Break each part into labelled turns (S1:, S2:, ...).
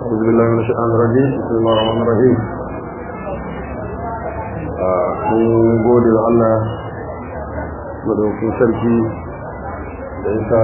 S1: أعوذ بالله من الشيطان الرجيم بسم الله الرحمن الرحيم mun gode wa Allah madaukin sarki da yasa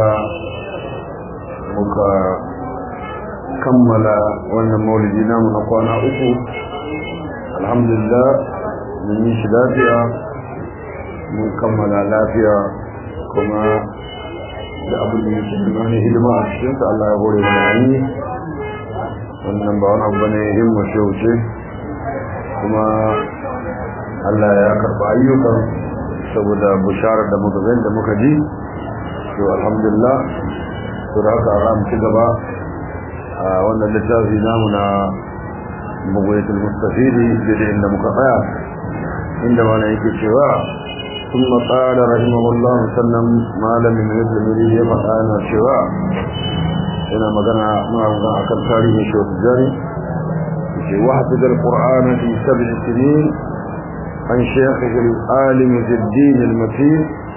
S1: muka kammala wannan maulidi namu na kwana uku alhamdulillah mun yi shi lafiya mun kammala lafiya kuma da abin da yake da hidima a cikinsa Allah ya hore mana yi wannan ba wani abu bane himma ce wuce kuma Allah ya karba ayyukan saboda bisharar da muka da muka ji to alhamdulillah to da haka za mu ci gaba a wannan littafi namu na mugoyatul mustafidi da inda muka tsaya inda mana yake cewa ثم قال رحمه الله سلم ما لم يمد المريد يفعل أنا cewa هنا مغنى مغنى أكل تاريخ شوط الجاري وحفظ القرآن في سبع سنين عن شيخه العالم في الدين المتين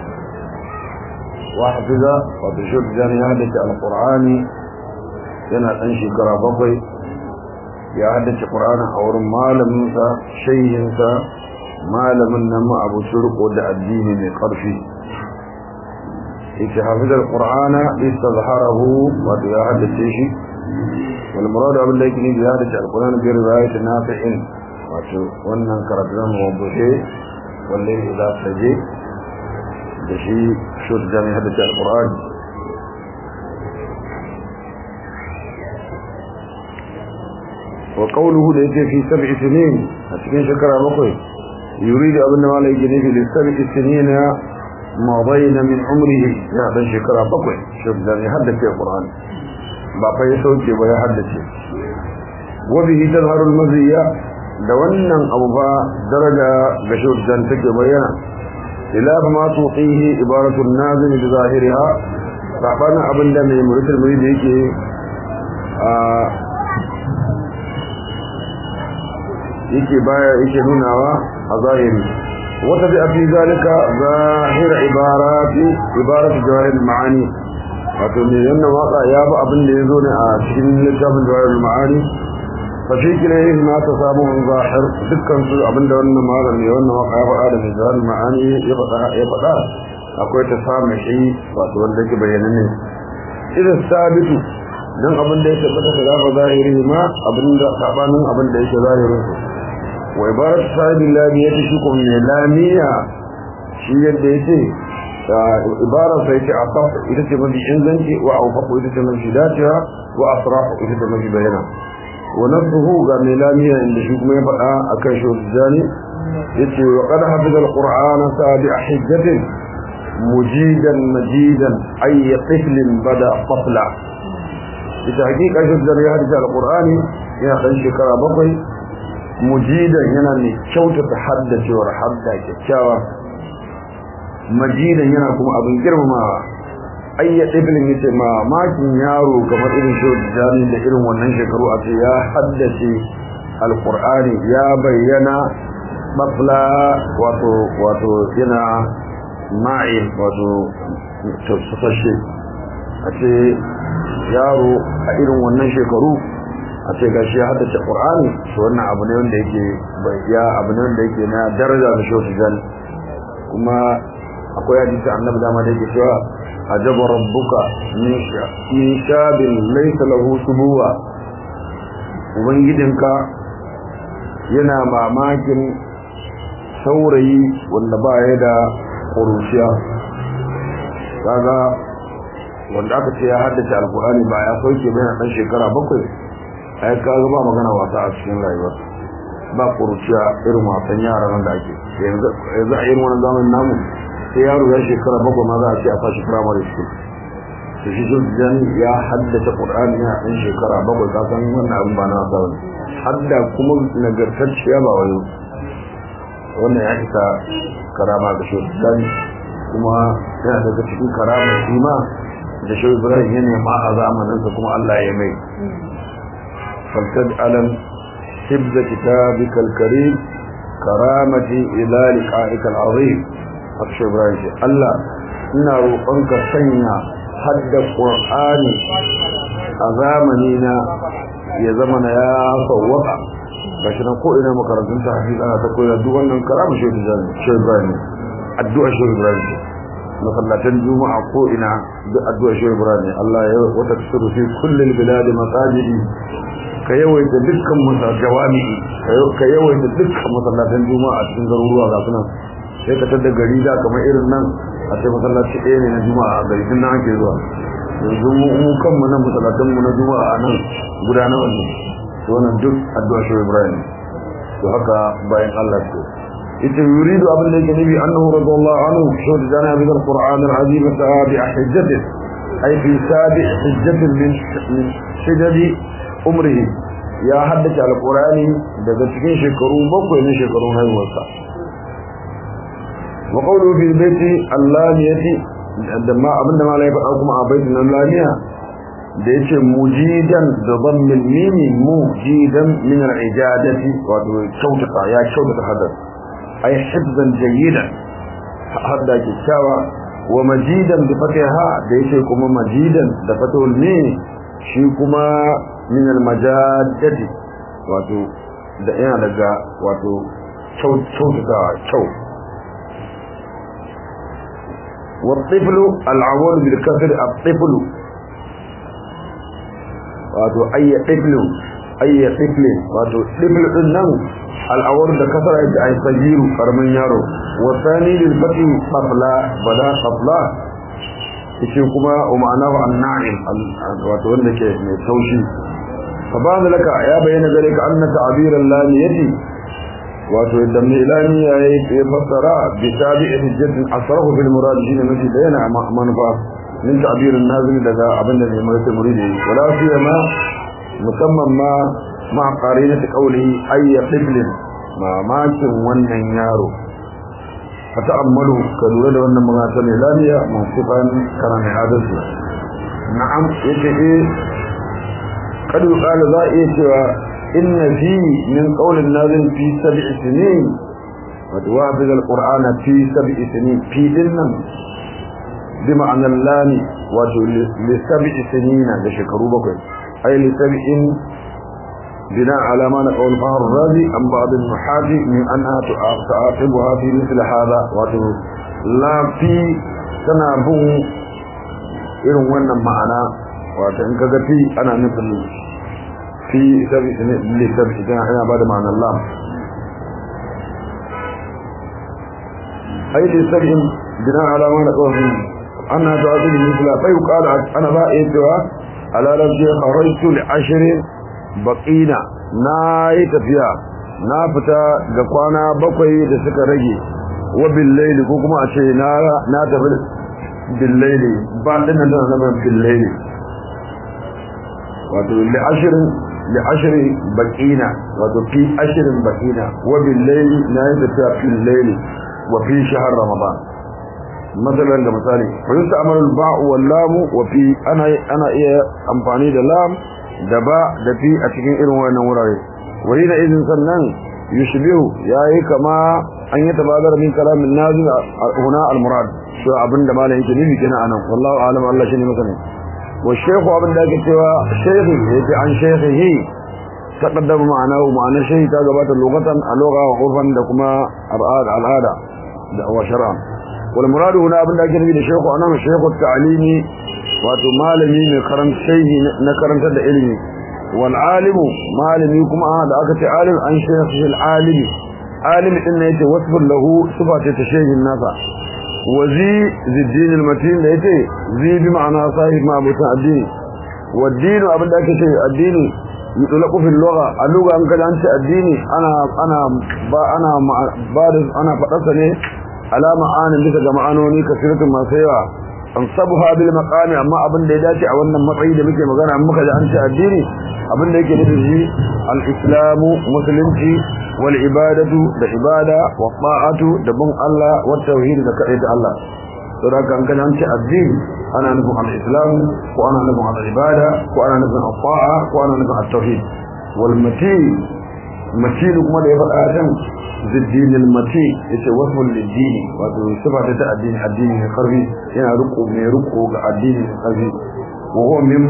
S1: وحفظ وتشوط الجاري يهدك القرآن yana ɗan shekara bakwai ya haddace ƙur'ani a wurin malaminsa shayinsa malamin nan abu surko da addini mai ƙarfi yake hafizar ƙur'ana istazharahu wato ya haddace shi wal muradu abin da yake ne ya haddace alƙur'ani bi riwayat nafi'in wato wannan karatu na mawdu'i wanda yake da saje da shi shud da ya haddace alƙur'ani وقوله ده في سبع سنين أتكين شكرا بقوي يريد أبن مالا يجنيه لسبع سنين مضينا من عمره يعني شكرا بقوي شوف ده يحدث في القرآن بقى يسوكي ويحدث وبه تظهر المزية دوانا أو با درجة بشوف جانتك بيانا خلاف ما توقيه عبارة النازل بظاهرها فأبانا أبن ده من مريد المريد يكي آه yake baya yake nunawa a zahiri wata bi fi zalika zahir ibarati ibaratu jawahir maani wato ne wannan waka ya ba abin da yazo ne a cikin littafin jawahir maani fa shi kire ma ta samu zahir dukkan su abinda wannan malam ne wannan waka ya faɗa da jawahir maani ya faɗa ya faɗa akwai ta samu shi wato wanda yake bayyana ne idan sabitu dan abin da ya tabbata khilafa zahiri ma abin da sabanin abin da yake zahirin su wa ibarat sahibi lamiyati shi kuma ne lamiya shi yadda yake ibara sai ce asaf ita ce mafi inganci wa awfaqu ita ce mafi dacewa wa asrahu ita ce mafi bayana wa nafsuhu ga mai lamiya inda shi kuma ya faɗa akan shi jani yace wa qad hafiza alquran sabi hijjatin mujidan majidan ay tiflin bada qafla ita hakika shi da ya hadisa alqur'ani yana dan shekara bakwai mujidan yana ne kyautata haddacewar hadda kyakkyawa majidan yana kuma abin girmamawa ayya ibn yace ma makin yaro kamar irin shi jami da irin wannan shekaru a ce ya haddace alqur'ani ya bayyana mafla wato wato yana ma'il wato tafsashe a ce yaro a irin wannan shekaru a ce gashi ya haddace Qur'ani to wannan abu ne wanda yake ya abu ne wanda yake na daraja da shi jan kuma akwai hadisi annabi dama da yake cewa ajaba rabbuka min shabin laysa lahu subuwa ubangidinka yana mamakin saurayi wanda ba ya da ƙuruciya kaga wanda aka ce ya haddace alkur'ani ba ya sauke bayan ɗan shekara bakwai ai kaga ba magana wasa a cikin rayuwa ba kuruciya irin wasan yara nan da ake yanzu a irin wannan zamanin namu sai yaro ya shekara bakwai ma za a ce a fashi primary school to shi shi jan ya haddace qur'ani yana ɗan shekara bakwai ka san wannan abin ba na wasa bane hadda kuma nagartacciya ba wani wannan ya isa karama ga shi jan kuma yana daga cikin karama shi ma da shi Ibrahim ya nema a zamaninsa kuma Allah ya mai فلتجعلا حفظ كتابك الكريم كرامتي إلى لقائك العظيم أكشف إبراهيم الله إنا روحانك سنة حد القرآن أزامنينا ya zama na ya sawwaka gashi nan ko ina makarantun ta hafiz ana ta koyar duk wannan karama shi da shi Ibrahim addu'a shi Ibrahim masallatan juma'a ko ina duk addu'a shi Ibrahim Allah ya wata tsuru fi kullil bilad masajidi ka yawaita dukkan masa jawami ka yawaita dukkan masallatan juma'a cikin garuruwa ga sunan sai ka tada gari da kamar irin nan a ce masallaci ɗaya ne na juma'a a gari tun nan ake zuwa yanzu mu kanmu nan masallatan mu na juma'a a nan guda nawa ne to wannan duk addu'a shi Ibrahim to haka bayan Allah to ita yuridu abin da yake nabi annahu radiyallahu anhu shawd jana bi al-Qur'an al-azim sahabi hajjati ay fi sabi hajjatin min min shajadi umrihi ya haddace al-Qur'ani daga cikin shekaru bakwai ne shekarun haihuwarsa wa qawlu fi baiti allaniyati da ma abinda ma lai faɗa kuma a baitin allaniya da yace mujidan da dhammil mimi mujidan min al-ijadati wato kyautata ya kyautata hadar ay hibzan jayyidan hadda kyakkyawa wa majidan bi fatiha da yace kuma majidan da fatul mim shi kuma min al-majadati wato da yana daga wato kyautata kyau والطفل العوال بالكسر الطفل wato ayya tiflu ayya tifli wato tiflu din nan al'awar da kasara yake ay sagiru karamin yaro wa thani lil fati qabla bada qabla yace kuma wa ma'anahu an-na'im wato wanda ke mai taushi fa ba laka ya bayyana gare ka anna ta'biran lamiyati wato idan mai ilani ya yi fassara bi tabi'i hujjatin asrahu fil murad shine mafi bayyana manufa min ta'birin nazili daga abin da ne mai muridi wala fi ma musamman ma ma qarinati qawlihi ayya qiblin ma makin wannan yaro fata'ammalu ka lura da wannan magana ne lamiya musifan kana mai adalci na'am yace eh kadu qala za iya cewa inna fi min qawlin nazil fi sab'i sinin wa tuwafiq al-qur'ana fi sab'i sinin fi dinnan بمعنى اللام لسبع سنين لشكروا بكر أي لسبع بناء على ما نقول فهر الرازي عن بعض النحاة من أنها تعاقبها في مثل هذا لا في تنابه إن وانا معنا وإن كذا أنا مثل في سبع سنين لسبع سنين أنا بعد معنى اللام أي لسبع بناء على ما نقول أنها تعطي مثل فيقال أنا بائتها على لفظي خرجت لعشر بقينا ناي تفيا نافتا قوانا بقي دسك رجي وبالليل كوكما أشي نا تفل بالليل بعدنا نعلم بالليل wato li ashirin li ashiri baqina wato fi ashirin baqina wa bil layli na yi tafiya fil layli wa fi shahr ramadan مثلا da misali fahimta amalul ba'u wal lam wa fi ana ana iya amfani da lam da ba da fi a cikin irin wannan wurare wani da izin sannan yushbihu yayi kama an yi tabadar min kalamin nazil huna al murad so abinda malam yake nufi kina anan wallahu alam Allah shine masani wa shaykhu abin da yake cewa shaykhi yake an shaykhihi taqaddama ma'anahu ma'ana shaykhi ta gabata lugatan a lugha wa urfan da kuma al'ada da wa shar'an والمراد هنا abin da ake nufi da shehu anan shehu ta'limi wato malami ne karan shehi na karantar da ilimi wal alimu malami kuma da aka ce alim an shehu al alimi alimi din ne yace wasfun lahu sifa ce ta shehin nasa wazi ziddin al matin da yace zi bi ma'ana sahib ma abuta addini wa din abin da ake ce addini yutlaqu fil lugha a lugha an kada an ce addini ana ana ba ana ba ana fadarsa ne alama anin bisa ga ma'anoni kasiratun masu yawa an sabuha bil maqami amma abin da ya dace a wannan matsayi da muke magana an muka ji an ce addini abin da yake nufi shi al islamu musulunci wal ibadatu da ibada wa ta'atu da bin Allah wa tauhid da kadai da Allah to da kan kan an ce addini ana nufin al islam ko ana nufin al ibada ko ana nufin al ta'a ko ana nufin al tauhid wal mati mati kuma da ya faɗa can ziddin al-mati yace wasfun lid-dini wato sifa ta addini addini ne karfi yana riko mai riko ga addini ne karfi wa huwa min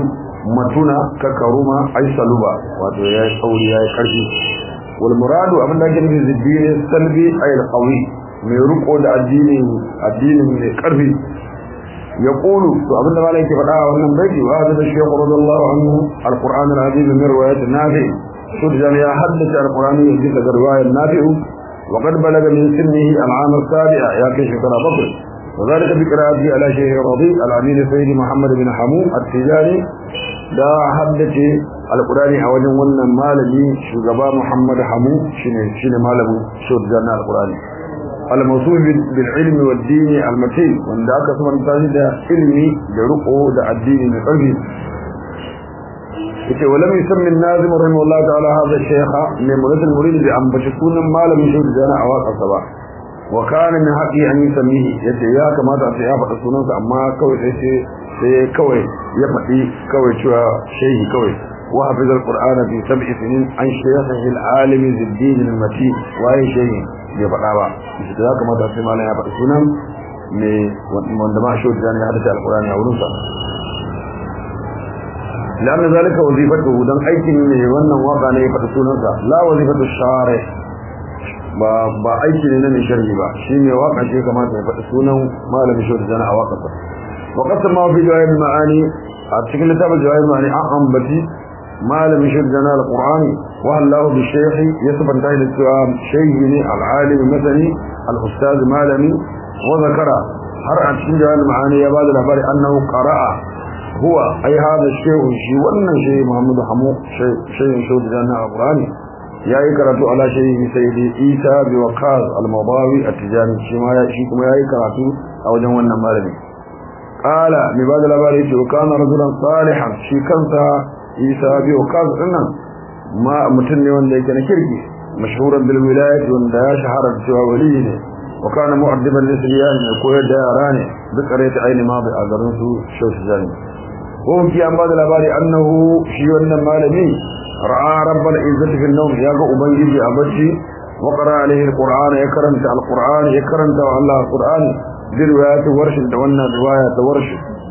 S1: matuna ka karuma ai saluba wato ya yi tsauri ya yi karfi wal muradu abin da ake nufi ziddini salbi ay al qawi mai riko da addinin addinin mai karfi ya kulu to abin da malai ke faɗa a wannan baiti wa hada shaykh radiyallahu anhu alquran alazim min riwayat nafi to da ya haddace alqurani yaji daga riwayat nafi wa qad balaga min sinnihi al'am as-sabi'a ya kai shekara bakwai وذلك بقراءته على شيخ رضي العميد سيد محمد بن حمو التجاري دا حدث القرآن أوجه ون مالبي شغبا محمد حمو شنو شنو مالبو شود جانا القرآن الموصول بالعلم والدين المتين وان دا كسما نتاني دا علمي دا رقو دا الدين نقلبي yace walam yusammi an-nazim rahimahullah ta'ala hadha ash-shaykh min murad al-murid bi an bashkuna malam shud jana awaqa saba wa kana min haqqi an yusammihi yace ya kamata sai ya faɗa sunansa amma kawai sai sai kawai ya faɗi kawai cewa shehi kawai wa hafiz al-qur'ana fi sab'i sinin an shaykhihi al-alim ziddin al-mati wa ya shehi ya faɗa ba yace ya kamata sai malam ya faɗi sunan me wanda ma shud jana ya hadace al-qur'ani a wurinsa لأن ذلك وظيفته دان aikin ne wannan waka ne ya faɗi sunansa la wazifatu share ba ba aiki ne na mai sharhi ba shine waka ce kamata ya faɗi sunan malamin shi da a waka sa wa qasam ma fi jawahir ma'ani a cikin littafin jawahir ma'ani an ambati malamin shi da al-qur'ani wa Allah bi shaykhi yasbanta da cewa shaykhi ne al-alim masani al-ustaz malami wa zakara har a cikin jawahir ma'ani ya bada labari annahu qara'a هو أي هذا الشيء شيء وأن شيء محمد حمو شيء شيء شو جانا القرآن يا يكرتو على شيء سيدي إيسى بوقاز المضاوي التجاني شما يا شيء كما يا يكرتو أو جوانا مالني قال مباد الأباري وكان رجلا صالحا شيء كنت إيسى بوقاز إنه ما متني وان ليك نكركي مشهورا بالولاية وان دا شهر سوى وليه وكان مؤدبا لسليان يقول داراني بقرية عين ماضي أقرنسو شو سجاني وهم في أنباد الأباري أنه شيء مالمي رأى رب العزة في النوم يقع أبنجي أبجي وقرأ عليه القرآن يكرمت القرآن يكرمت الله القرآن برواية ورش دوانا رواية ورش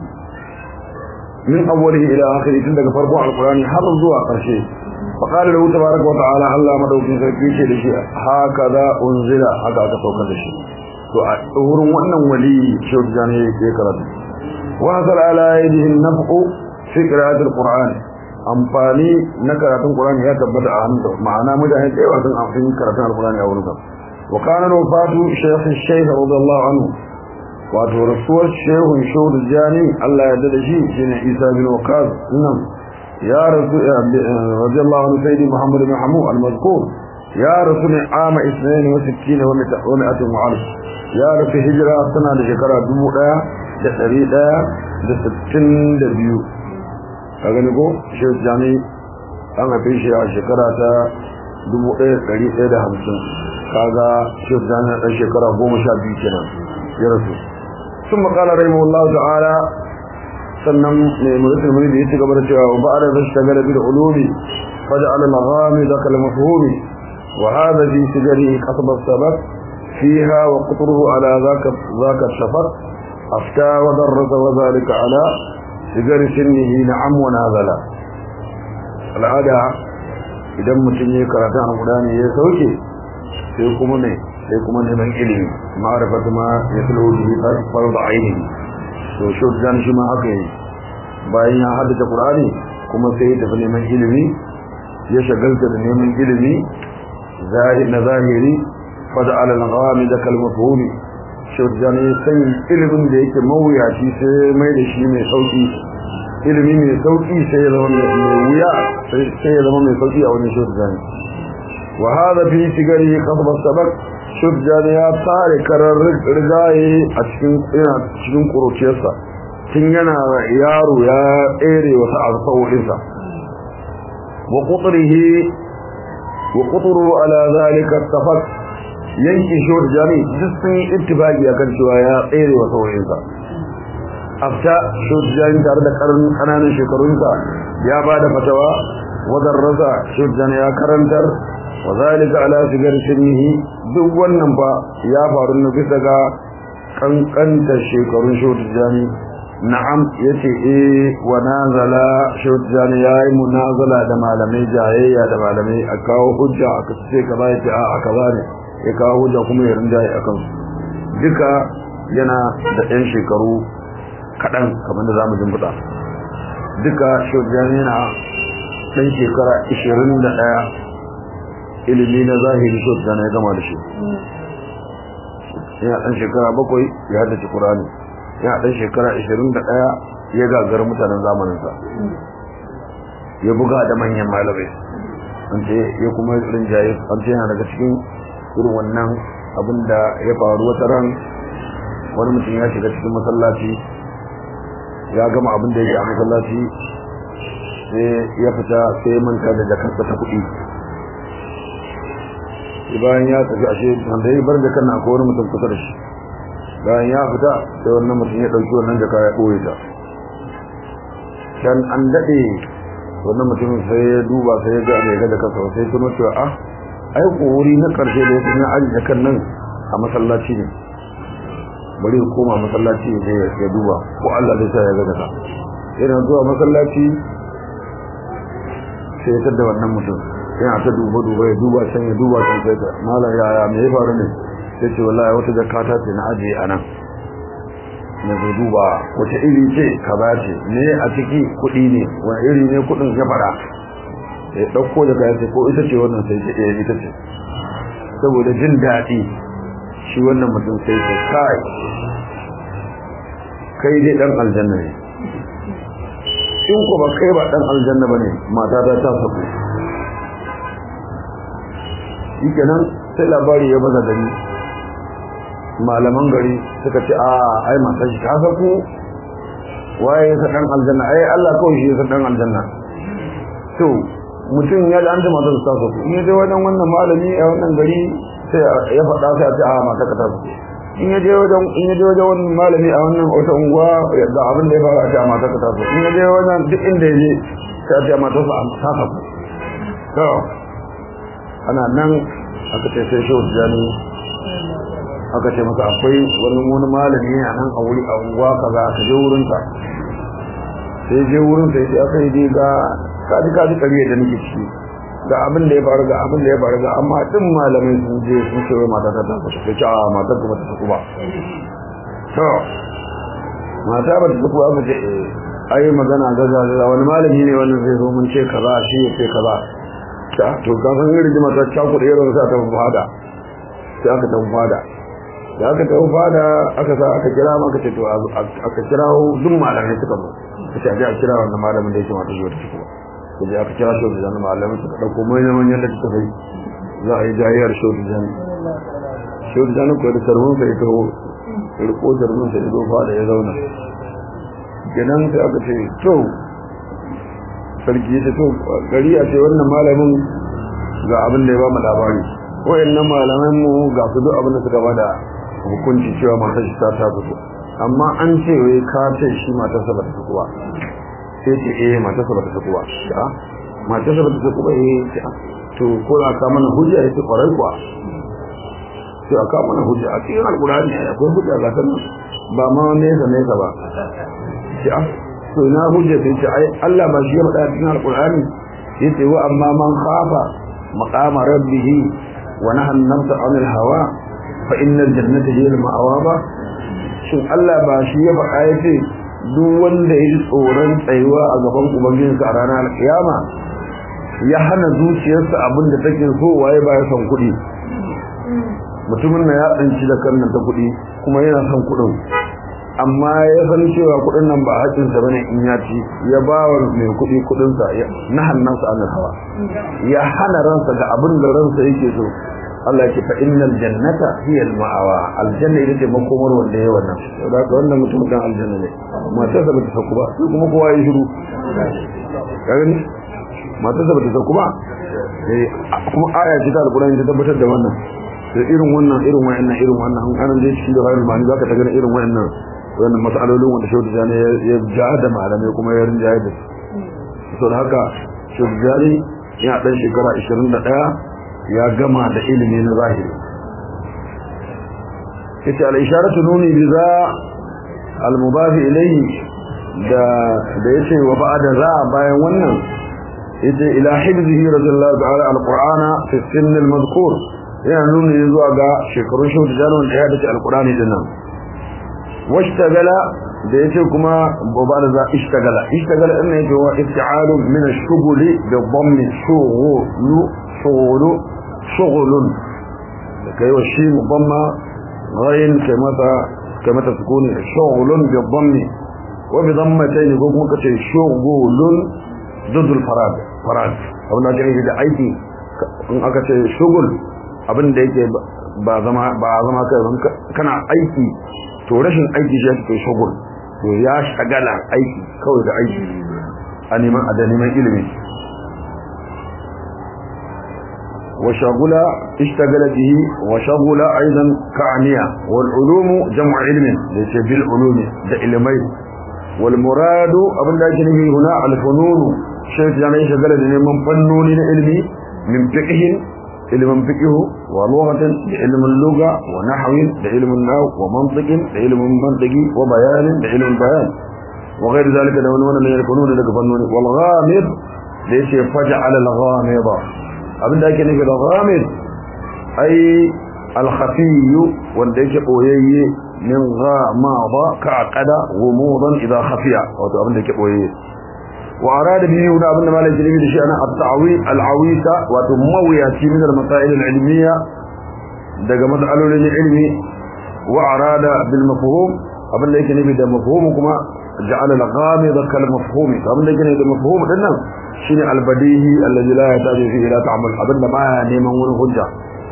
S1: من أوله إلى آخره تندق فرقوا القرآن حفظ زوا قرشي فقال له تبارك وتعالى الله مدوكين سركيشي لشيء هكذا أنزل هكذا تفوق لشيء وأورون وأنه ولي شو جاني يكرمت وحصل على يده النفع في قراءة القرآن amfani na karatun Qur'ani ya tabbata a hannunsa ma'ana mutane da yawa sun amfani karatun Al-Qur'ani a wurinsa wa kana wafatu shaykh shaykh radiyallahu anhu wato rasuwar shehun shudu jani Allah ya dade shi shine Isa bin Waqas nan ya rasu radiyallahu anhu sayyidi Muhammad bin Hamu al-mazkur ya rasu ne ama 62 wa 100 wa alf ya rasu hijira tana da shekara 1162 ka gani ko shi jami an haife shi a shekara ta 1150 kaga shi jami a ɗan shekara 12 kenan ya rasu sun makala rahimu Allah ta'ala sannan ne mulisul muni da ya ci gaba da cewa ba a da zai shagala bi da ulumi faja ala maghami da kalmafhumi wa hada fi sigari kasab sabab fiha wa qutruhu ala zaka zaka shafaq afta wa darrasa wa zalika ala sigar sinnihi na'am wa nazala al'ada idan mutum ya karatu alqur'ani ya sauke sai kuma ne sai kuma neman ilimi ma'rifatu ma yatlu bihi fardu aini to shuddan shi ma haka yi bayan ya haddace qur'ani kuma sai ya tafi neman ilimi ya shagalta da neman ilimi zahir na zahiri fada'ala al-ghamid kalmafhumi shurjani sai ilimin da yake mawuyaci sai mai da shi mai sauki ilimi mai sauki sai ya zama mai wuya sai ya zama mai sauki a wani shurjani wa hada fi sigari qasba sabak shurjani ya tsare karar rigaye a cikin yana cikin kuruciyarsa tun yana yaro ya tsere wasu alfawolinsa wa qutrihi wa qutru ala zalika tafak yankin shawar jami duk sun yi ittifaki akan cewa ya tsere wa saurayinsa afta shawar jami tare da karin kananan shekarunsa ya ba da fatawa wadar rasa shawar jami ya karantar wa zalika ala sigar sinnihi duk wannan fa ya faru na bisa ga kankantar shekarun shawar jami na'am yace eh wa nazala shawtani yayi munazala da malamai jayayya da malamai a kawo hujja aka ce kaza yace a aka bane ya kawo hujja kuma ya rinjaye akan su duka yana da ɗan shekaru kaɗan kamar da zamu jin buɗa duka shawtani yana ɗan shekara 21 ilimi na zahiri shawtani ya gama da shi yana ɗan shekara bakwai ya haddace Qur'ani yana ɗan shekara 21 ya gagar mutanen zamaninsa ya buga da manyan malamai an ce ya kuma rinjaye an ce yana daga cikin irin wannan abin da ya faru wata ran wani mutum ya shiga cikin masallaci ya gama abin da yake a masallaci sai ya fita sai ya manta da jakarsa ta kuɗi bayan ya tafi ashe wanda ya bar jakar na akwai wani mutum kusa da shi bayan ya fita sai wannan mutum ya ɗauki wannan jaka ya ɓoye ta can an daɗe wannan mutumin sai ya duba sai ya ga mai ga da kansa sai tuno cewa ah ai wuri na ƙarshe da ya na aji jakan nan a masallaci ne bari ya koma masallaci ya je ya duba ko Allah zai sa ya ga daga yana zuwa masallaci sai ya tada wannan mutum yana ta duba duba ya duba can ya duba can sai ta malam yaya me ya faru ne sai ce wallahi wata jakata ce na ajiye a nan na zai duba wace iri ce kaza ce ne a ciki kuɗi ne wani iri ne kuɗin ya fara ya ɗauko da kayan ce ko ita ce wannan sai ce eh ita ce saboda jin daɗi shi wannan mutum sai ce kai kai dai ɗan aljanna ne in ko ba kai ba ɗan aljanna ba ne mata ta ta saku shi kenan sai labari ya baza gari malaman gari suka ce a ai matan shi ta saku waye ya dan aljanna ai Allah kawai shi ya dan aljanna to mutum ya da an da matan ta saku in ya je wajen wannan malami a wannan gari sai ya faɗa sai a ce a mata ka ta saku in ya je wajen in ya je wajen wannan malami a wannan wata unguwa da abin da ya fara a ce a mata ka ta saku in ya je wajen duk inda ya je sai a ce a mata ta saku to ana nan aka ce sai shehu jani aka ce masa akwai wani wani malami a nan a wuri a unguwa kaza ka je wurin sa sai je wurin sa sai aka yi dai ga kaji kaji kariya da nake ciki ga abin da ya faru ga abin da ya faru ga amma din malamai sun je sun ce wai mata ta ta ku sai ce a matar ku ba ta ku ba to mata ba ta ku ba ce ai magana gaza gaza wani malami ne wannan zai zo mun ce kaza shi ya ce kaza ta to ka san irin rigima ta cakuɗe irin sa ta fada sai aka ta fada da aka ta fada aka sa aka kira maka ce to aka kira duk malamai suka zo kace aje a kira wannan malamin da yake mata zuwa ta ciki ko je aka kira shi da malamin suka dauko manyan manyan da suka bai za a yi jayiyar shi da jan shi da jan ko da sarwon sai to riko sarwon sai zo fada ya zauna kenan sai aka ce to sarki ya ce to gari a ce wannan malamin ga abin da ya ba mu labari wayannan malaman mu ga su duk abin da suka bada hukunci cewa matar shi ta ta fito amma an ce wai ka ce shi matar sa bata fito ba sai ce eh matar sa bata fito ba ya matar sa bata fito ba eh to ko da ka mana hujja yace kwarai kuwa to aka mana hujja a cikin alqur'ani akwai hujja ga ta ba ma nesa nesa ba ya to ina hujja sai ce ai Allah ba shi ya faɗa cikin alqur'ani yace wa amma man khafa maqama rabbih wa naha an-nafsa 'anil hawa fa innal jannata hiya al-ma'wa ba shin Allah ba shi ya faɗa yace duk wanda ya ji tsoron tsayuwa a gaban ubangijinsa a ranar alkiyama ya hana zuciyarsa abin da take so waye ba ya son kuɗi mutumin na ya tsanci da kan ta kuɗi kuma yana son kuɗin amma ya san cewa kudin nan ba haƙinsa bane in ya ci ya ba wa mai kudi kudinsa na hannansa an hawa ya hana ransa ga abin da ransa yake so Allah ya ce fa innal jannata hiya al ma'awa aljanna ita ce makomar wanda yayi wannan saboda haka wannan mutum dan aljanna ne matar sa bata sauku ba sai kuma kowa ya shiru kaga ni matar sa bata sauku ba eh kuma aya ce ta alqur'ani ta tabbatar da wannan da irin wannan irin wayannan irin wannan an an je cikin da hayar mani zaka ta gani irin wayannan wannan mas'alolin wanda shehu tijani ya ja da malamai kuma ya rinja da su da haka shehu tijani ya dan shekara 21 ya gama da ilimi na zahiri yace al isharatu nuni bi za al-mudaf ilayhi da da yace wa ba'da za bayan wannan yace ila hibzihi radiyallahu ta'ala al-qur'ana fi sin al-madhkur yana nuni zuwa ga shekarun shi da janon da ya dace al-qur'ani dinnan washtagala da yace kuma ba da za ishtagala ishtagala din ne yake wa ifti'alu min ash-shughul bi dhamm shughulu shughulu shughlun kai wa shi dhamma ghayn kamata kamata sukuni shughlun bi dhammi wa bi dhammatayn ko kuma kace shughulun ضد الفراد فراد abin da ake da aiki in aka ce shugul abin da yake ba zama ba zama kai kana aiki to rashin aiki shi yake shugul to ya shagala aiki kawai da aiki a neman a da neman ilimi wa shagula ishtagala bihi wa shagula aidan ka'aniya wal ulumu jam'u ilmin da yake bil ulumi da ilmai wal muradu abin da ake nufi huna al fununu shi ya ne shagala da neman fannoni na ilimi min fiqhin ilmin fiqh wa lughatin da ilmin lugha wa nahwin da ilmin nahw wa mantiqin da ilmin mantiqi wa bayanin da ilmin bayan wa ghayr zalika da wani wannan yakunu daga fannoni wal ghamid da yace faj'al al ghamida abinda ake nufi da ghamid ai al khafiy wanda yake boyayye min ghamada ka aqada gumudan idha khafiya wato abinda yake boyayye وأراد به هنا أبن مالك جلبي لشيء أنا التعويل العويسة وتموياتي من المسائل العلمية دقى مسألة للعلم وأراد بالمفهوم أبن ليك نبي ده مفهومكما جعل الغامض كالمفهوم أبن ليك نبي ده مفهوم لنا شيء البديهي الذي لا يحتاج فيه إلى تعمل أبن ما نيمان ونهجة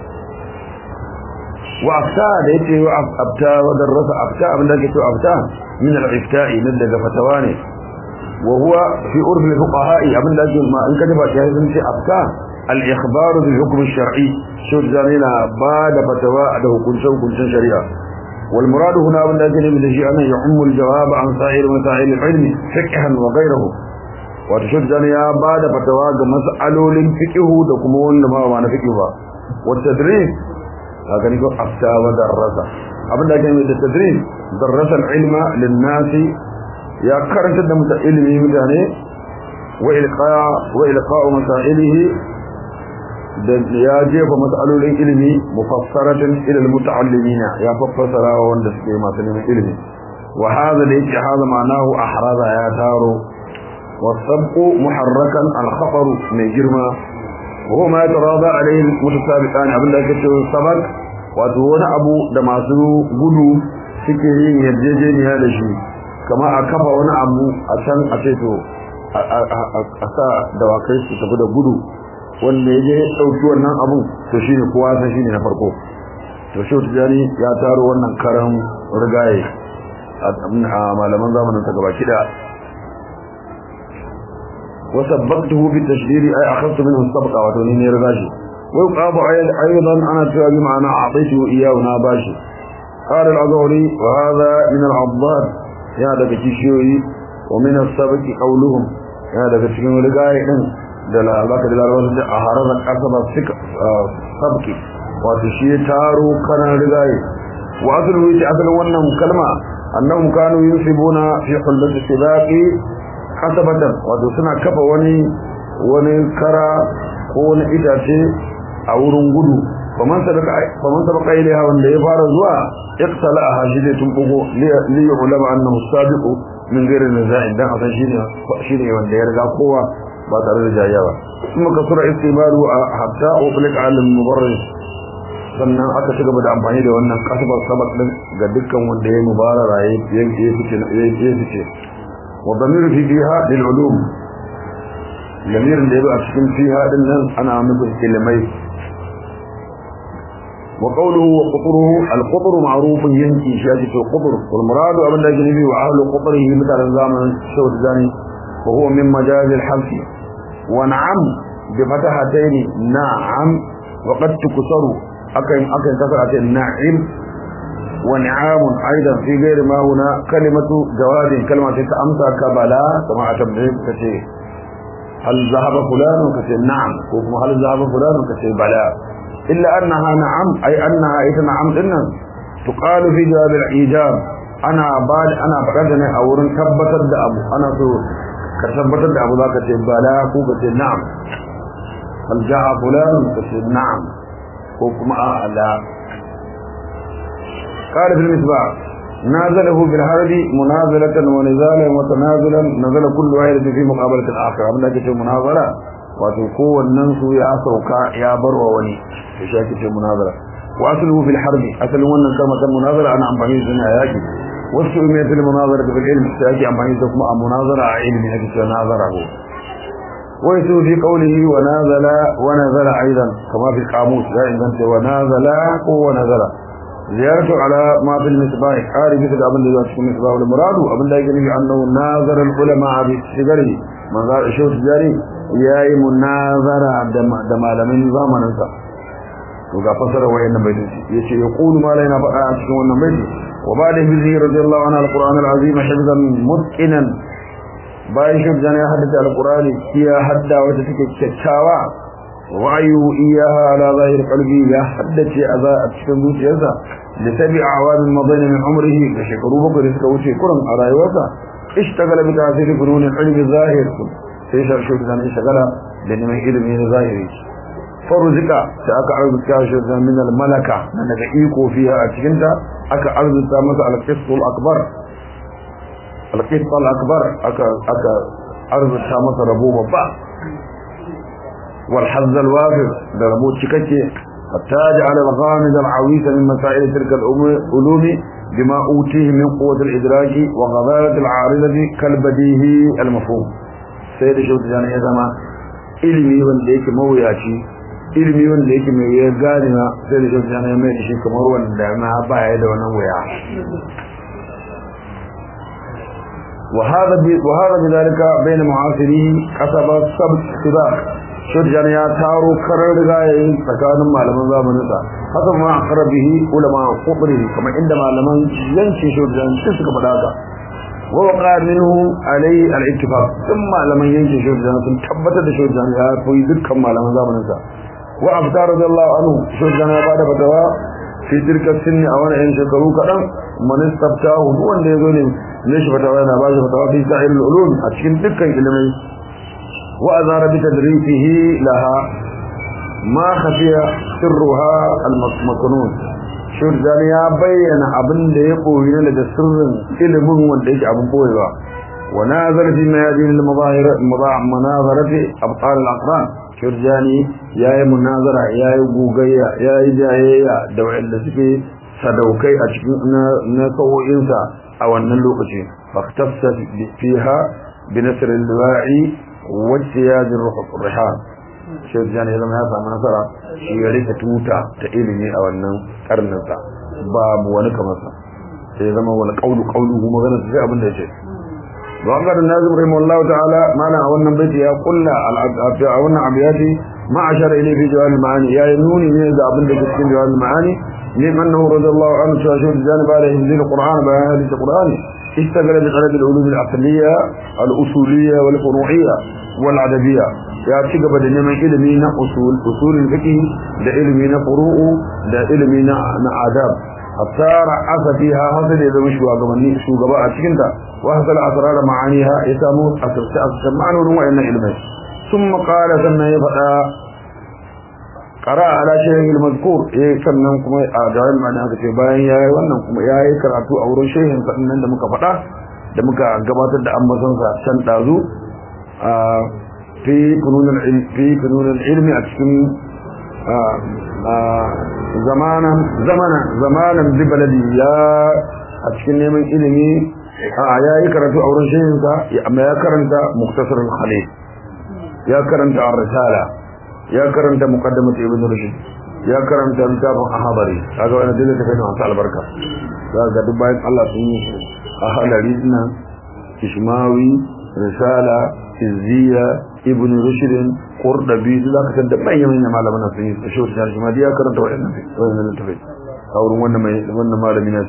S1: وأفتاء ليتي وأفتاء ودرس أفتاء أبن ليك أفتاء من الإفتاء من دقى فتواني وهو في عرف الفقهاء ابن لازم ما ان كتب شيء في افكار الاخبار بالحكم الشرعي شو زمينا بعد فتوى ده كنشن كنشن شريعه والمراد هنا ابن لازم من شيء انه يعم الجواب عن سائر مسائل العلم فقها وغيره وتشد زمينا بعد فتوى مسألول فقه ده kuma wanda ma ba na fiqh ba والتدريس haka ne ko afta wa darasa abin da ake yi da tadris darasa al-ilma lin-nasi ya karantar da mutan ilimi mutane wa ilqa wa ilqa'u masailihi da ya jefa mas'alolin ilimi mufassaratan ila almuta'allimina ya fassara wanda suke masu neman ilimi wa hadha da yake hada ma'anahu ahraza ya taro wasabqu muharrakan al-khatar mai girma wa ma yatarada alayhi mutasabiqan abinda ake cewa sabaq wato wani abu da masu gudu suke yin yarjejeniya da shi kama a kafa wani abu a can a ce to a sa dawakai su tafi da gudu wanda ya je ɗauki wannan abun to shi ne kowa san shi ne na farko to shi wata jani ya taro wannan karan rigaye a malaman zamanin ta gaba kida وسبقته بالتشديد أي أخذت منه السبقة وتونيني رغاشي ويقاب أيضا أنا تابي معنا أعطيته إياه ناباشي قال العذوري وهذا من العضاد ya daga kishiyoyi wa min as-sabqi qawluhum ya daga cikin rigaye din da albaka da larabawa da a harazan kasaba suka sabki wato shi taro kana rigaye wa aslu yace asalin wannan kalma annahum kanu yusibuna fi hullati sibaqi kasabatan wato suna kafa wani wani kara ko wani itace a wurin gudu faman sabaka faman sabaka ilaiha wanda ya fara zuwa iqtala hajide tun bugo li ulama annahu sabiqu min ghairi nizai dan asan shine shine wanda ya riga kowa ba tare da jayya ba kuma kasura istibaru hatta uqlik al mubarris sannan aka ci gaba da amfani da wannan kasbar sabak din ga dukkan wanda ya mubarara ya ya fice ya fice wa damiru fi fiha lil ulum lamirin da ya a cikin fiha din nan ana nufin ilmai وقوله وقطره القطر معروف ينكي شاجة القطر والمراد أبن الله جنبي وأهل قطره مثل الزامن الشوط الزاني وهو من مجاز الحلف ونعم بفتحتين نعم وقد تكسر أكن أكن كسرة النعم ونعام أيضا في غير ما هنا كلمة جواد كلمة تأمسى كبلا كما أتبعي كشيء هل ذهب فلان كشيء نعم هل ذهب فلان كشيء بلا إلا أنها نعم أي أنها إذا نعم إنها تقال في جواب الإيجاب ana ba ana faɗar da ne a wurin tabbatar da abu ana so ka tabbatar da abu zaka ce bala ko ka ce na'am hal ja'a fulan ka ce na'am ko kuma a la قال في المصباح نازله بالحرب منازلة ونزالا وتنازلا نزل كل واحد في مقابلة الآخر أبدا كتير مناظرة وتقوى الناس يا سوكا يا بر وني في كتير مناظرة وأصله في الحرب أصل وانا كما كان مناظرة أنا عم بني سنة ياكي والسؤمية المناظرة في العلم سيأتي عم بني سكما مناظرة علمي أكي ناظرة هو ويسوء في قوله ونازل ونزل أيضا كما في القاموس لا إذن ونازل ونزل زيارة على ما في المصباح قال في كتاب اللي ذات في المصباح والمراد أبن لا يجري أنه ناظر العلماء بالسجري من ذا الشوط الجاري ياي مناظرة دم على من زمن انت وقا فسر وين بيت يشي يقول ما لنا بقى cikin wannan baiti وبعد به رضي الله عنه القرآن العظيم حفظا متقنا bayan shi jana ya haddace alqur'ani ya hadda wata take kyakkyawa wa'ayu iyaha ala zahir qalbi ya haddace a cikin zuciyarsa da tabi awamin madani min umrihi da shekaru bakwai da suka wuce kuran a rayuwarsa ishtagala bi ta'sir funun ilmi zahir sai shi shi da ne shagala da neman ilimi na zahiri faruzika da aka arzuta shi da min al malaka daga iko fiha a cikin ta aka arzuta masa al qistul akbar al qistul akbar aka aka arzuta masa rabo babba والحظ الوافر دربو تشككي حتى جعل الغامض العويس من مسائل تلك العلوم بما أوتيه من قوة الإدراك وغضارة العارضة كالبديه المفهوم سيد شوت جانا يزما ilimi wanda yake mawuyaci ilimi wanda yake mai wuyar ganina sai da shi ya mai da shi kamar wanda ma baya da wannan wuya وهذا وهذا بذلك بين معاصريه كسب سبق سباق shirjan ya taro karar rigayayin tsakanin malaman zamaninsa haka ma aqrabihi ulama qubri kuma inda malaman yankin shirjan su suka faɗa haka wa waqa minhu alai al-ittifaq sun malaman yankin shirjan sun tabbatar da shirjan ya fi dukkan malaman zamaninsa wa abdar radiyallahu anhu shirjan ya bada fatawa fi tilka sinni a wani yan shekaru kaɗan man istabtahu wanda ya zo ne ne shi fatawa yana ba shi fatawa fi sa'il ulum a cikin dukkan ilimai وأظهر بتدريسه لها ما خفي سرها المكنون شور زاني يا بين أبن دي قوين لدى سر علم وديك أبن قويبا ونازل في ميادين المظاهر مناظرة أبطال الأقران شور زاني يا مناظرة يا قوغية يا جاية دوع اللسكي sadaukai a cikin na sau'insa a wannan lokaci faktafsa fiha bi nasril wa'i واجتياز الرحال شيخ جاني ya zama ya samu nasara shi ya rike tuta ta ilimi a wannan karninsa babu wani kamar sa sai zama wani kaulu kaulu kuma magana sai abin da yake wa Allah da nazim rahimahullah ta'ala mana a wannan baiti ya kulla a wannan abiyati ma ashara ilay fi jawal maani ya nuni ne da abin da ke cikin jawal maani ne annahu radiyallahu anhu shahid janib alayhi min alquran bayan hadith alquran اشتغل بطلب العلوم العقلية الأصولية والفروعية والعددية يا تجب da neman ilimi na usul usulul fiqh da ilimi na furu'u da ilimi na na adab asara asatiha hasal da zama shugabanni shugaba a cikin ta wa hasal asrar ma'aniha ya samu asarta asar ma'anonin wayannan ilmai thumma qala sannan ya fada qara ala shaykh al-mazkur eh sannan kuma a jawal ma'ana aka ce bayan yayi wannan kuma yayi karatu a wurin shehin sannan da muka fada da muka gabatar da ambaton sa can dazu a fi funun al-ilm fi funun al-ilm a cikin zamanan zamanan zamanan bi baladi ya a cikin neman ilimi a yayi karatu a wurin shehin sa amma ya karanta muktasar al-khalil ya karanta ar-risala ya karanta muqaddamat ibn rushd ya karanta littafin ahadari kaga wannan dole ta kai masu albarka za ga duk bayan Allah sun yi ahadari nan ishmawi risala izziya ibn rushd qurdabi duk zaka san da manyan manyan malaman sun yi shi wata shi ma ya karanta wannan wannan littafin a wurin wannan mai wannan malami ne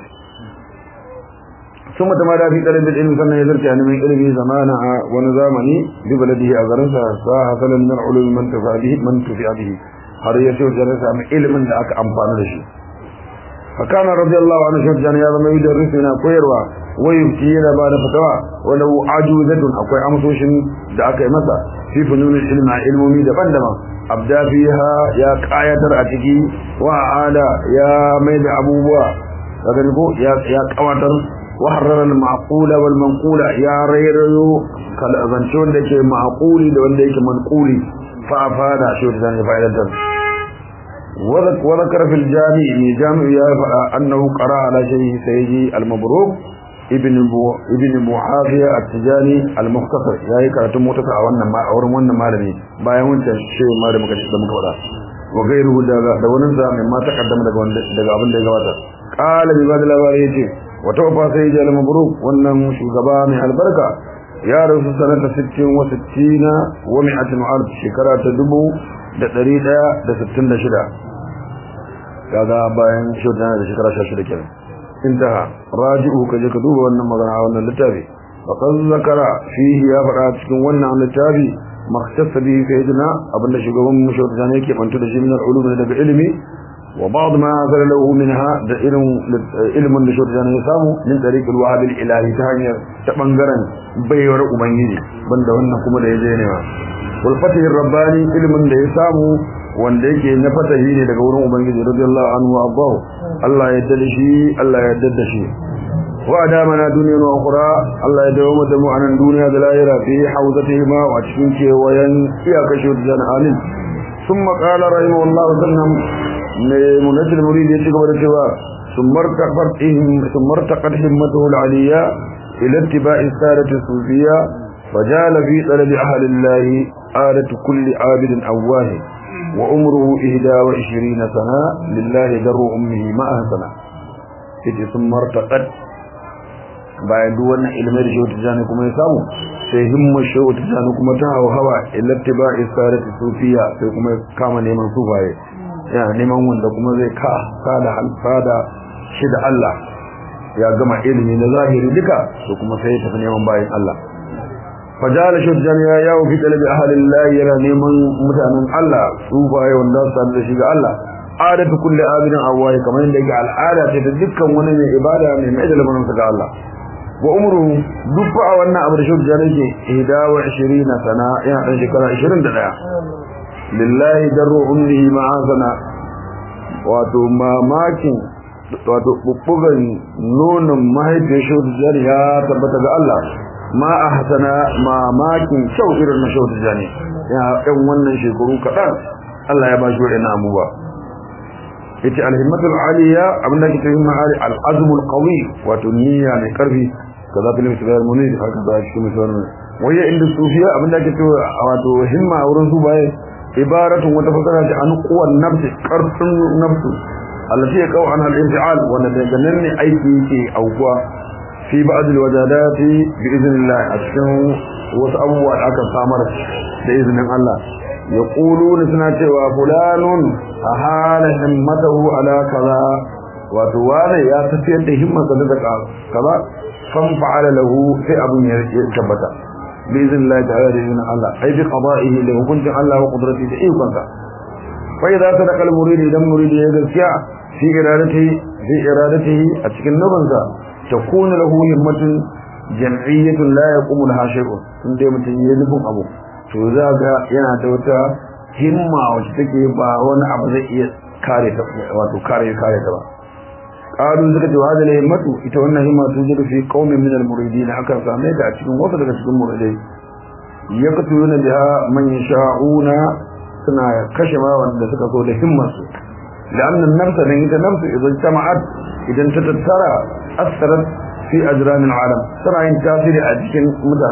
S1: ثم تمادى في طلب العلم سنة يزرك يعني من علمه زمانا ونظامني ببلده أغرنسا فحصل من العلوم من تفع به من تفع به har ya ce wajen samu ilimin da aka amfani da shi فكان رضي الله عنه شيخ جان يا زما يدرسنا koyarwa ويبكي yana ba da fatawa wala ajuzatun akwai amsoshin da aka yi masa fi fununul ilmi a ilmomi daban-daban abda fiha ya qayatar a ciki wa ala ya mai da abubuwa kaga ko ya ya qawatar wa harrara al-ma'qula wal manqula ya rayrayo kal azanci wanda yake ma'quli da wanda yake manquli fa afada shi da zan fa'idatar وذكر في الجامع جامع يا أنه قرأ على شيخ سيدي المبروك ابن ابن معاوية التجاني المختصر يا كراتم متسع wannan ma auren wannan malami bayan wancan shi malami muka da muka fada wa gairu daga da wannan sa mai ma takaddama daga wanda daga abin da ya gabata qala bi bad labari yace wa tawfa sayyidi al-mabruk wannan shugaba mai albarka ya rasu sanata 60 wa 60 wa 100 shekara ta dubu da ɗari ɗaya da sittin da shida kaga bayan shaidan da shekara sha shida kenan intaha raji'u ka je ka duba wannan magana a wannan littafi faqad zakara fihi ya faɗa cikin wannan littafi makhtasa bihi sayyidina abinda shugaban mu shaidan yake bantu da shi min al-ulum daga ilimi wa ba'd ma zara lahu minha da irin ilmin da shaidan ya samu min tariq al-wahab al-ilahi ta hanyar ta bangaren baiwar ubangiji banda wannan kuma da ya je ne ma والفتح الرباني علم da ya samu wanda yake na fatahi ne daga wurin ubangiji radiyallahu anhu wa abbahu Allah ya yarda da shi Allah ya yarda da shi wa adamana dunyan wa ukhra Allah ya dawo da mu anan duniya da lahira fi hawzatihima wa cikin kewayen iyaka shi da amin thumma qala rahimahullahu sallam ne munajjil murid ya cigaba da cewa ثم ارتقت ثم ارتقت همته العليا إلى اتباع السادة الصوفية فجال في طلب أهل الله آلة كل عابد أواه وعمره إهدى وعشرين سنة لله در أمه ما أهسنا إذ ثم ارتقت bayan duk wannan ilimin da shehu tijjani kuma ya samu sai himma shehu tijjani kuma ta hawa hawa ilattiba isarati sufiya sai kuma ya kama neman sufaye yana neman wanda kuma zai ka sada alfada shi da Allah ya gama ilimi na zahiri duka to kuma sai ya tafi neman bayan Allah fajala shujjan ya yawo fi talabi ahlillah yana neman mutanen Allah su baye wanda su da shi ga Allah adatu kulli abidin awwai kamar yadda yake al'ada ce ta dukkan wani mai ibada mai mai da lamarin ga Allah wa umru duk fa wannan abu da shujjan yake 21 sana yana dan shekara 21 lillahi darru ummihi ma'azana wato mamakin wato bubbugan nonon mahaifiyar shujjan ya tabbata ga Allah ma a hasana mamakin kyau irin na shautu jani ya ɗan wannan shekaru kaɗan Allah ya ba shi waɗannan abubuwa yace alhimmatul aliya abinda ke cikin ma'ali al'azmul qawi wato niyya mai karfi kaza fil misal munir haka da shi misal waya inda sufiya abinda ke cewa wato himma a wurin su baye ibaratun wata fasara ce an quwan nafsi karfin nafsu allati ya qaw an al-infial wanda daga nan ne aiki yake aukuwa fi ba'd al-wajadat bi idhnillah a cikin wasu abubuwa da aka samar da izinin Allah yaquluna suna cewa fulanun ahala himmatahu ala kaza wato wani ya tafiyar da himmarsa da kaza fan fa'ala lahu sai abun ya tabbata bi idhnillah ta'ala da izinin Allah ai bi qada'ihi da hukuncin Allah wa qudratihi da ikonsa fa idza sadaqa al-murid idan murid ya gaskiya fi iradatihi fi iradatihi a cikin nubansa تكون له همة جمعية لا يقوم لها شيء inda mutum ya nufin abu to za ga yana da wata himma wacce take ba wani abu zai iya kare ta wato kare kare ta ba qalu zaka ce hada ne himmatu ita wannan himma tun jira fi qaumin min al-muridin akan same ta a cikin wasu daga cikin muridai yaqtuluna biha man yasha'una suna kashe ma wanda suka so da himmarsu لأن النفس لأن النفس إذا اجتمعت إذا تتترى أثرت في أجرام العالم ترى إن تاثير أجل مدى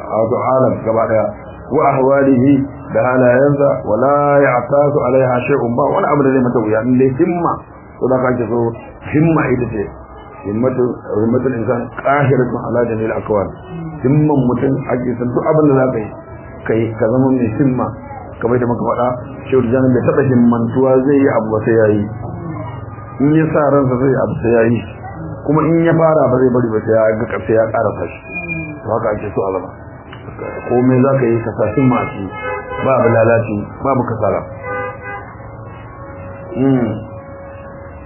S1: عالم كبعدها وأهواله بها لا ينزع ولا يعتاز عليها شيء با ولا أبدا لما تقول يعني اللي همة صدقاء جزور همة إذا همة همة الإنسان قاهرة على جميع الأكوان همة متن أجل سنتو أبدا لا كي كي كذا من همة kamar da muka faɗa shehu janin bai taɓa himmantuwa zai yi abu sai ya yi in ya sa ransa zai abu sai ya yi kuma in ya fara ba zai bari ba sai ya ga ƙarshe ya ƙara fashi to haka ake so a zama komai za ka yi kasashen masu babu lalaci babu kasala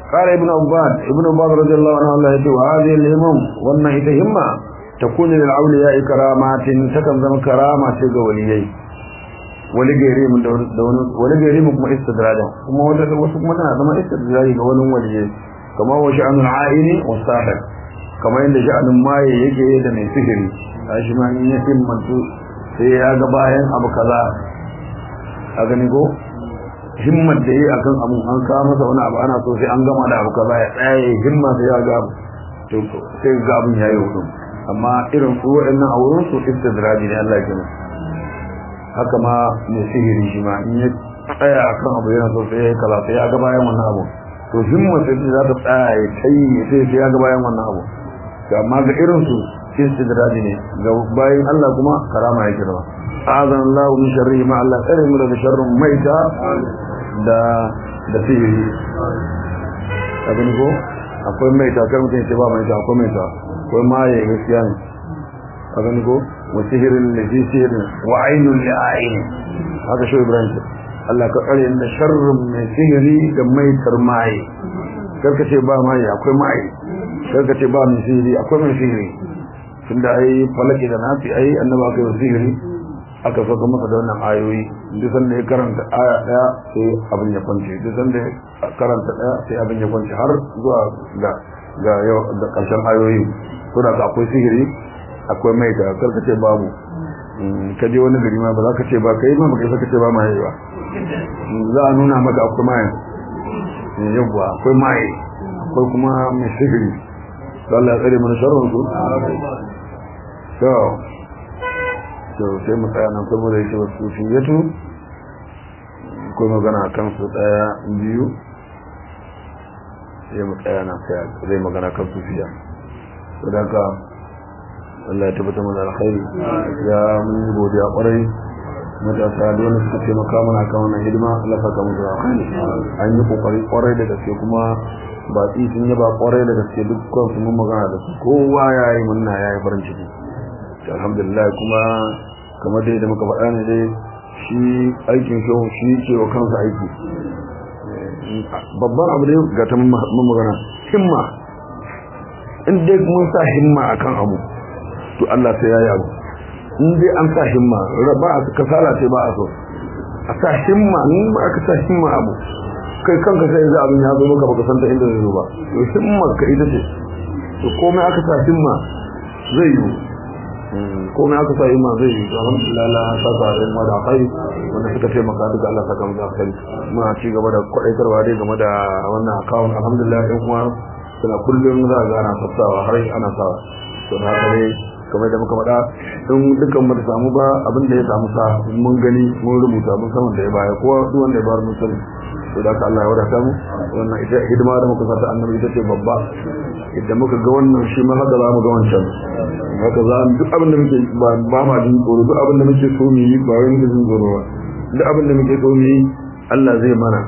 S1: قال ابن عباد ابن عباد رضي الله عنه الله يتي وهذه الهمم wannan ita himma takunu lil awliya karamatin takan zama karama ce ga waliyai wali gairi mun da wani wali gairi mun kuma istidrada kuma wanda wasu kuma tana zama istidrada ga wani waliyai kama wa sha'anul aini wa sahib kamar yadda sha'anun maye yake da mai sihiri shi ma in ya himmantu sai ya ga bayan abu kaza a gani ko himmar da yi akan abun an kawo masa wani abu ana so sai an gama da abu kaza ya tsaye himma sai ya ga abu to sai ga abun ya yi hudu amma irin su waɗannan a wurin su istidraji ne Allah ya haka ma mai sihiri shi ma in ya tsaya akan abu yana so sai ya kala sai ya ga bayan wannan abu to himmar sai za ta tsaya ya kai sai sai ya ga bayan wannan abu amma ga irin su istidraji ne ga bayan Allah kuma karama yake da azan Allah min sharri ma Allah tsare mu daga sharrin maita da da sihiri abin ko akwai maita kar mutum ce ba maita akwai maita akwai maye gaskiya ne abin ko wa sihirin da fi sihirin wa ainul li aini haka shi Ibrahim Allah ka tsare da sharrin mai sihiri da maitar maye karka ce ba maye akwai maye karka ce ba mai sihiri akwai mai sihiri tunda ai falaki da nafi ai annaba aka yi sihiri aka saka masa da wannan ayoyi duk sanda ya karanta aya daya sai abin ya kwance duk sanda ya karanta daya sai abin ya kwance har zuwa ga ga yau da karshen ayoyi to da akwai sihiri akwai mai da karka ce babu ka je wani gari ma ba za ka ce ba kai ma ba kai saka ce ba mai ba za a nuna maka akwai mai yawwa akwai mai akwai kuma mai sihiri Allah ya tsare mana sharrin su to to sai mu tsaya nan saboda yake wasu sufiyatu ko magana kan su tsaya biyu sai mu tsaya nan sai zai magana kan sufiya sadaka Allah ya tabbata mana alkhairi ya mun godiya kwarai matasa da wani suka taimaka mana kan wannan hidima Allah saka mu da alkhairi an yi kokari kwarai da gaske kuma ba sun yaba kwarai da gaske dukkan su mun magana da su kowa yayi munna yayi farin ciki alhamdulillah kuma kamar dai da muka faɗa ne dai shi aikin shi shi ke wa kansa aiki babban abu ne ga ta mun magana himma in dai mun sa himma akan abu to Allah sai ya yi abu in dai an sa himma ba a kasala ce ba a so a sa himma in ba aka sa himma abu kai kanka sai yanzu abin ya zo maka baka san ta inda zai zo ba to himma ka ita ce to komai aka sa himma zai yi komai aka sa himma zai yi alhamdulillah Allah ya saka da yamma da kai wanda suka taimaka duka Allah saka mu da kai muna ci gaba da kwadaitarwa dai game da wannan account alhamdulillah in kuma suna kullum za a gana sassawa har ana sawa to da haka ne kamar da muka faɗa in dukkan mu da samu ba abin da ya samu sa mun gani mun rubuta mun san wanda ya baya ko duk wanda ya bayar mun sani to da Allah ya wadata mu wannan ita hidima da muka sata annabi ita ce babba idan muka ga wannan shi ma haka za mu ga wancan haka za mu duk abin da muke ba ba ma jin tsoro duk abin da muke so mu yi ba wai muke jin tsoro ba duk abin da muke so mu yi Allah zai mana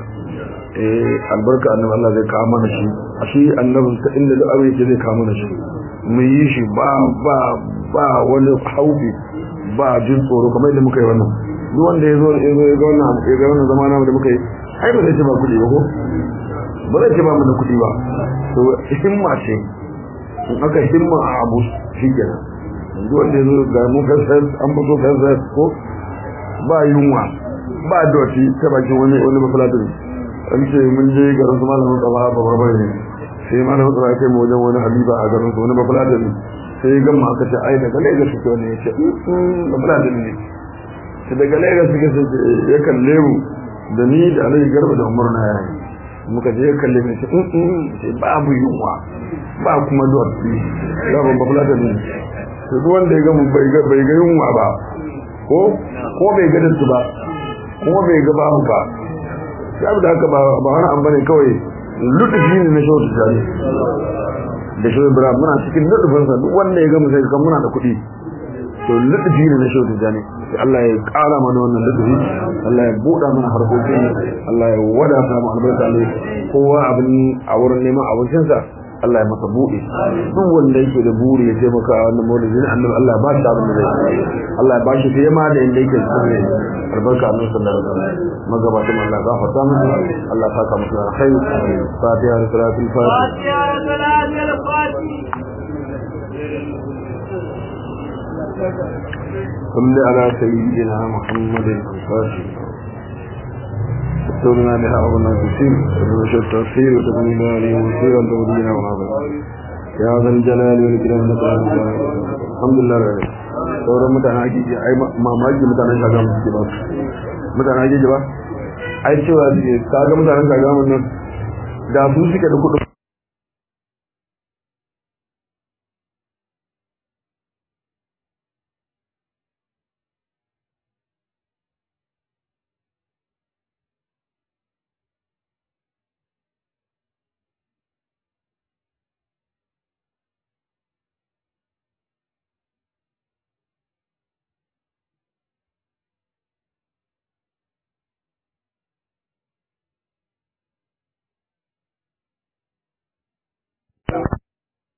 S1: eh albarka annabi Allah zai kawo mana shi a shi annabi ta inda duk abin yake zai kawo mana shi mu yi shi ba ba ba wani haufi ba jin tsoro kamar yadda muka yi wannan duk wanda ya zo ya zo ya ga wannan ya ga wannan zamana da muka yi ai ba zai ce ba kuɗi ba ko ba zai ce ba mu da kuɗi ba to himma ce in aka himma a abu shi kenan duk wanda ya zo ga mu kasar an fito kasar ko ba yunwa ba doti ta bakin wani wani mafalatin an ce mun je garin su malamin tsaba ba barbar ne sai malamin tsaba ya kai mu wajen wani habiba a garin su wani mafalatin sai ya gama aka ce ai daga lagos suke wani ya ce mafalatin ne sai daga lagos suke sai ya kalle mu da ni da alayi garba da umar na yayi muka je ya kalle mu sai sai babu yunwa ba kuma doti da ban mafalatin ne sai duk wanda ya gama bai ga yunwa ba ko ko bai ga da su ba kuma bai ga babu ba sai da haka ba wani an bane kawai lutufi ne na shawar tijari da shawar ibrahim muna cikin lutufinsa duk wanda ya gama sai kan muna da kuɗi to lutufi ne na shawar tijari sai Allah ya ƙara mana wannan lutufi Allah ya buɗa mana harkokin Allah ya wadata mu albarka ne kowa abin a wurin neman abincinsa Allah ya masa buɗe duk wanda yake da buri ya taimaka wannan maulidin annabi Allah ya ba shi abin da zai Allah ya ba shi fiye ma da inda yake albarka annabi sallallahu alaihi wasallam magabatan Allah gafarta musu Allah saka musu alkhair fatiha da salatul fatiha صل على سيدنا محمد الفاتح استولنا بها أغنى كثير وش التأثير وتبني عليه وسيرا تولينا ونظر يا ذا الجلال والإكرام الحمد لله رب sauran mutane ake ji ai mamaki mutanen shagam suke ba mutanen ake ji ba ai cewa kaga mutanen shagam nan da su suke da kudin